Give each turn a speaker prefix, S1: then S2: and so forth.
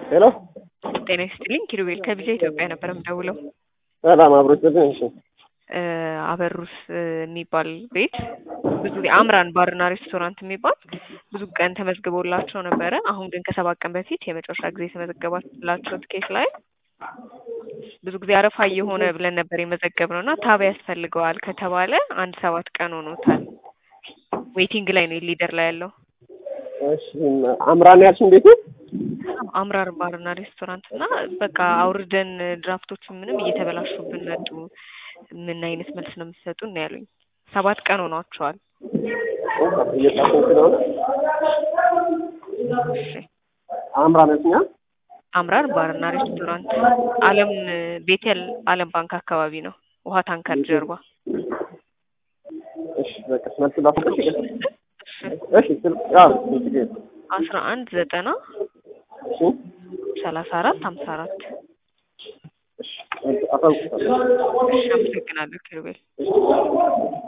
S1: ሄሎ
S2: ጤና ይስጥልኝ ኪሩቤል ከቢዛ ኢትዮጵያ ነበር የምደውለው።
S1: ሰላም አብሮች ጥልኝ። እሺ
S2: እ አበሩስ እ የሚባል ቤት ብዙ ጊዜ አምራን ባርና ሬስቶራንት የሚባል ብዙ ቀን ተመዝግቦላቸው ነበረ። አሁን ግን ከሰባት ቀን በፊት የመጨረሻ ጊዜ የተመዘገባላቸው ትኬት ላይ ብዙ ጊዜ አረፋ እየሆነ ብለን ነበር የመዘገብነው እና ታብ ያስፈልገዋል ከተባለ አንድ ሰባት ቀን ሆኖታል። ዌይቲንግ ላይ ነው ሊደር ላይ ያለው
S1: እሺ አምራን ያልሽኝ ቤቱ
S2: አምራር ባርና ሬስቶራንት እና በቃ አውርደን ድራፍቶቹ ምንም እየተበላሹብን መጡ። ምን አይነት መልስ ነው የምትሰጡን ነው ያሉኝ። ሰባት ቀን ሆኗቸዋል።
S1: እየጻፍኩኝ ስለሆነ
S2: እሺ
S1: አምራን ያልሽኛ
S2: አምራር ባርና ሬስቶራንት አለም ቤቴል አለም ባንክ አካባቢ ነው። ውሃ ታንከር ጀርባ።
S1: እሺ በቃ መልስ ላስቀሽ
S2: እሺ
S1: እሺ ስል ያው ችግር የለም።
S2: አስራ አንድ ዘጠና
S1: እሺ
S2: ሰላሳ አራት ሀምሳ አራት
S1: እሺ አሳውቅሻለሁ።
S2: እሺ አመሰግናለሁ ኪሩቤል።
S1: እሺ